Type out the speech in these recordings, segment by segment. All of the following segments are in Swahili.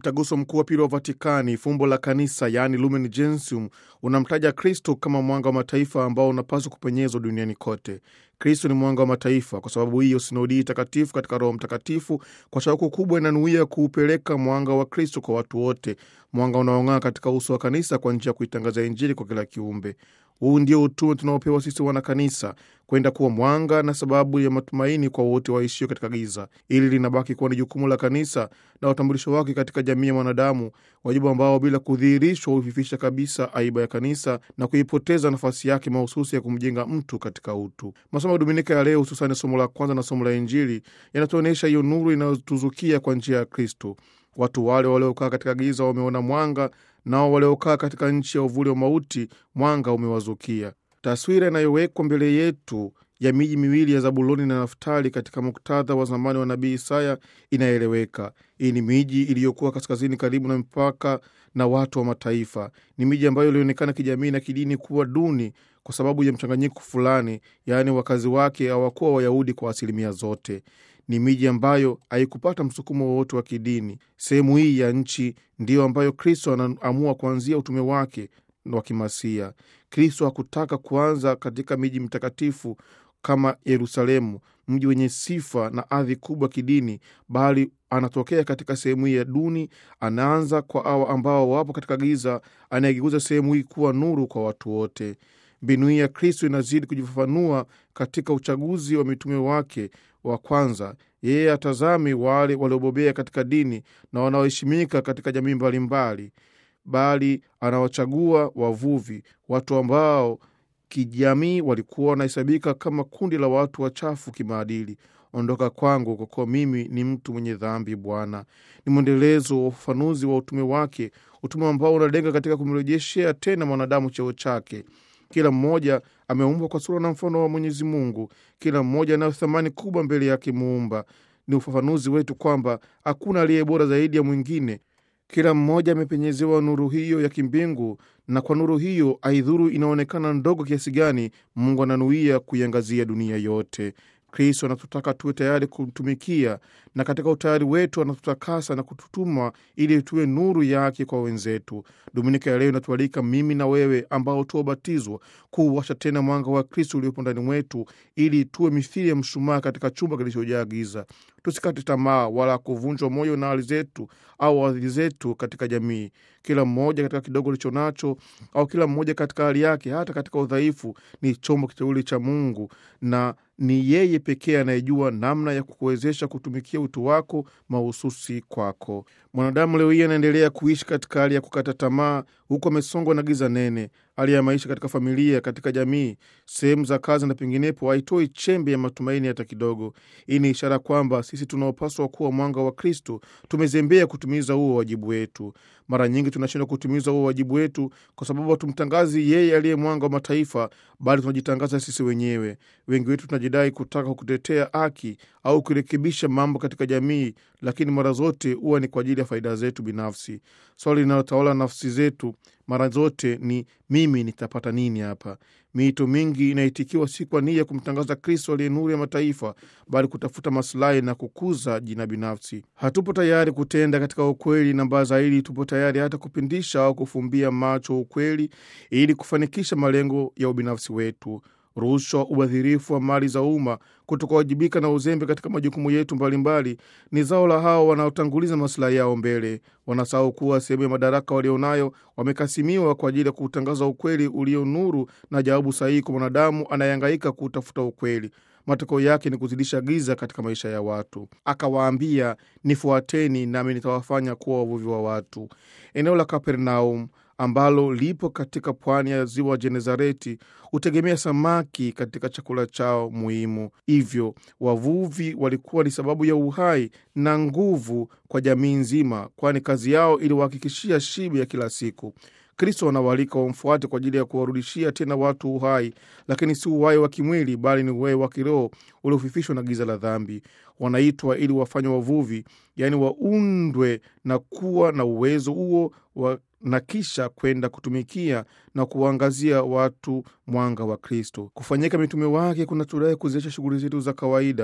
Mtaguso Mkuu wa Pili wa Vatikani, fumbo la kanisa, yaani Lumen Gentium, unamtaja Kristo kama mwanga wa mataifa ambao unapaswa kupenyezwa duniani kote. Kristo ni mwanga wa mataifa. Kwa sababu hiyo, sinodi hii takatifu katika Roho Mtakatifu kwa shauku kubwa inanuia kuupeleka mwanga wa Kristo kwa watu wote, mwanga unaong'aa katika uso wa kanisa kwa njia ya kuitangaza Injili kwa kila kiumbe. Huu ndio utume tunaopewa sisi wanakanisa, kwenda kuwa mwanga na sababu ya matumaini kwa wote waishio katika giza. Ili linabaki kuwa ni jukumu la kanisa na utambulisho wake katika jamii ya mwanadamu, wajibu ambao bila kudhihirishwa huififisha kabisa aiba ya kanisa na kuipoteza nafasi yake mahususi ya kumjenga mtu katika utu. Masomo ya Dominika ya leo, hususani somo la kwanza na somo la Injili, yanatuonyesha hiyo nuru inayotuzukia kwa njia ya Kristo. Watu wale waliokaa katika giza wameona mwanga, nao waliokaa katika nchi ya uvuli wa mauti mwanga umewazukia. Taswira inayowekwa mbele yetu ya miji miwili ya Zabuloni na Naftali katika muktadha wa zamani wa nabii Isaya inaeleweka. Hii ni miji iliyokuwa kaskazini karibu na mpaka na watu wa mataifa. Ni miji ambayo ilionekana kijamii na kidini kuwa duni kwa sababu ya mchanganyiko fulani, yaani wakazi wake hawakuwa Wayahudi kwa asilimia zote. Ni miji ambayo haikupata msukumo wowote wa kidini. Sehemu hii ya nchi ndiyo ambayo Kristo anaamua kuanzia utume wake wa kimasia. Kristo hakutaka kuanza katika miji mtakatifu kama Yerusalemu, mji wenye sifa na hadhi kubwa kidini, bali anatokea katika sehemu hii ya duni. Anaanza kwa hawa ambao wapo katika giza, anayegeuza sehemu hii kuwa nuru kwa watu wote. Mbinu hii ya Kristo inazidi kujifafanua katika uchaguzi wa mitume wake wa kwanza. Yeye atazami wale waliobobea katika dini na wanaoheshimika katika jamii mbalimbali, bali anawachagua wavuvi, watu ambao kijamii walikuwa wanahesabika kama kundi la watu wachafu kimaadili. Ondoka kwangu, kwa kuwa mimi ni mtu mwenye dhambi. Bwana ni mwendelezo wa ufafanuzi wa utume wake, utume ambao unalenga katika kumrejeshea tena mwanadamu cheo chake. Kila mmoja ameumbwa kwa sura na mfano wa Mwenyezi Mungu. Kila mmoja anayo thamani kubwa mbele yake Muumba. Ni ufafanuzi wetu kwamba hakuna aliye bora zaidi ya mwingine. Kila mmoja amepenyezewa nuru hiyo ya kimbingu, na kwa nuru hiyo, aidhuru inaonekana ndogo kiasi gani, Mungu ananuia kuiangazia dunia yote. Kristo anatutaka tuwe tayari kumtumikia, na katika utayari wetu anatutakasa na kututuma ili tuwe nuru yake kwa wenzetu. Dominika ya leo inatualika mimi na wewe ambao tuobatizwa kuuwasha tena mwanga wa Kristo uliopo ndani mwetu, ili tuwe mithili ya mshumaa katika chumba kilichojaa giza. Tusikate tamaa wala kuvunjwa moyo na hali zetu au hadhi zetu katika jamii. Kila mmoja katika kidogo licho nacho, au kila mmoja katika hali yake, hata katika udhaifu, ni chombo kiteuli cha Mungu na ni yeye pekee anayejua namna ya kukuwezesha kutumikia utu wako mahususi kwako. Mwanadamu leo hii anaendelea kuishi katika hali ya kukata tamaa, huku amesongwa na giza nene. Hali ya maisha katika familia, katika jamii, sehemu za kazi na penginepo haitoi chembe ya matumaini hata kidogo. Hii ni ishara kwamba sisi tunaopaswa kuwa mwanga wa Kristo tumezembea kutimiza huo wajibu wetu. Mara nyingi tunashindwa kutimiza huo wajibu wetu kwa sababu hatumtangazi yeye aliye mwanga wa mataifa, bali tunajitangaza sisi wenyewe. Wengi wetu tunajidai kutaka kutetea haki au kurekebisha mambo katika jamii, lakini mara zote huwa ni kwa ajili ya faida zetu binafsi. Swali linalotawala nafsi zetu mara zote ni mimi nitapata nini hapa? Miito mingi inaitikiwa si kwa nia ya kumtangaza Kristo aliye nuru ya mataifa, bali kutafuta masilahi na kukuza jina binafsi. Hatupo tayari kutenda katika ukweli, na mbaya zaidi, tupo tayari hata kupindisha au kufumbia macho ukweli ili kufanikisha malengo ya ubinafsi wetu. Rushwa, ubadhirifu wa mali za umma, kutokawajibika na uzembe katika majukumu yetu mbalimbali ni zao la hao wanaotanguliza masilahi yao mbele. Wanasahau kuwa sehemu ya madaraka walionayo wamekasimiwa kwa ajili ya kuutangaza ukweli ulio nuru na jawabu sahihi kwa mwanadamu anayehangaika kuutafuta ukweli. Matokeo yake ni kuzidisha giza katika maisha ya watu. Akawaambia, nifuateni nami nitawafanya kuwa wavuvi wa watu. Eneo la Kapernaum ambalo lipo katika pwani ya ziwa Genezareti hutegemea samaki katika chakula chao muhimu. Hivyo wavuvi walikuwa ni sababu ya uhai na nguvu kwa jamii nzima, kwani kazi yao iliwahakikishia shibe ya kila siku. Kristo anawaalika wamfuate kwa ajili ya kuwarudishia tena watu uhai, lakini si uhai wa kimwili, bali ni uhai wa kiroho uliofifishwa na giza la dhambi. Wanaitwa ili wafanywe wavuvi, yaani waundwe na kuwa na uwezo huo wa na kisha kwenda kutumikia na kuwaangazia watu mwanga wa Kristo. Kufanyika mitume wake kuna tudai kuziacha shughuli zetu za kawaida.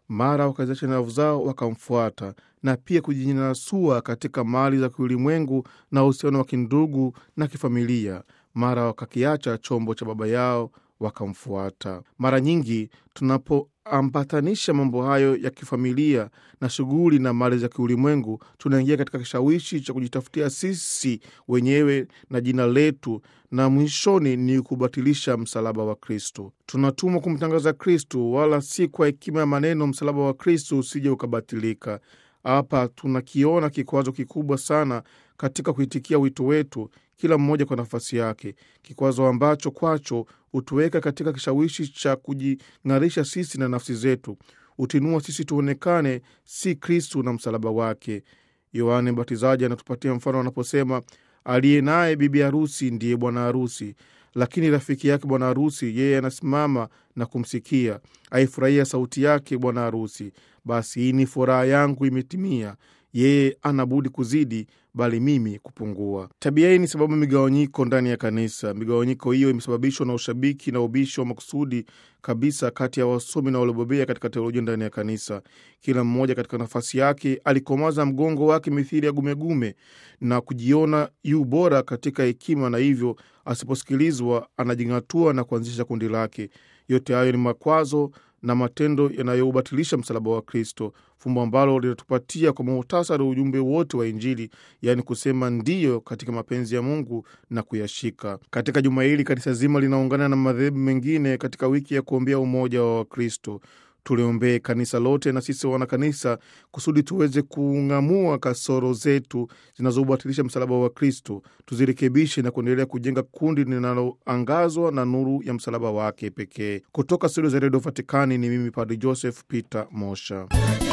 mara wakaziacha nyavu zao wakamfuata, na pia kujinasua katika mali za kiulimwengu na uhusiano wa kindugu na kifamilia, mara wakakiacha chombo cha baba yao wakamfuata. Mara nyingi tunapoambatanisha mambo hayo ya kifamilia na shughuli na mali za kiulimwengu, tunaingia katika kishawishi cha kujitafutia sisi wenyewe na jina letu, na mwishoni ni kubatilisha msalaba wa Kristo. Tunatumwa kumtangaza Kristo, wala si kwa hekima ya maneno msalaba wa Kristo usije ukabatilika. Hapa tunakiona kikwazo kikubwa sana katika kuitikia wito wetu, kila mmoja kwa nafasi yake, kikwazo ambacho kwacho hutuweka katika kishawishi cha kujing'arisha sisi na nafsi zetu, utinua sisi tuonekane si Kristu na msalaba wake. Yohane Mbatizaji anatupatia mfano anaposema, aliye naye bibi harusi ndiye bwana harusi, lakini rafiki yake bwana harusi yeye anasimama na kumsikia, aifurahia sauti yake bwana harusi. Basi hii ni furaha yangu imetimia. Yeye ana budi kuzidi, bali mimi kupungua. Tabia hii ni sababu migawanyiko ndani ya kanisa. Migawanyiko hiyo imesababishwa na ushabiki na ubishi wa makusudi kabisa kati ya wasomi na waliobobea katika teolojia ndani ya kanisa. Kila mmoja katika nafasi yake alikomaza mgongo wake mithili ya gumegume na kujiona yu bora katika hekima, na hivyo asiposikilizwa anajing'atua na kuanzisha kundi lake. Yote hayo ni makwazo na matendo yanayoubatilisha msalaba wa Kristo, fumbo ambalo linatupatia kwa muhtasari ujumbe wote wa Injili, yaani kusema ndiyo katika mapenzi ya Mungu na kuyashika. Katika juma hili kanisa zima linaungana na madhehebu mengine katika wiki ya kuombea umoja wa Wakristo. Tuliombee kanisa lote na sisi wana kanisa kusudi tuweze kung'amua kasoro zetu zinazobatilisha msalaba wa Kristo, tuzirekebishe na kuendelea kujenga kundi linaloangazwa na nuru ya msalaba wake pekee. Kutoka studio za redio Vatikani ni mimi Padri Joseph Peter Mosha.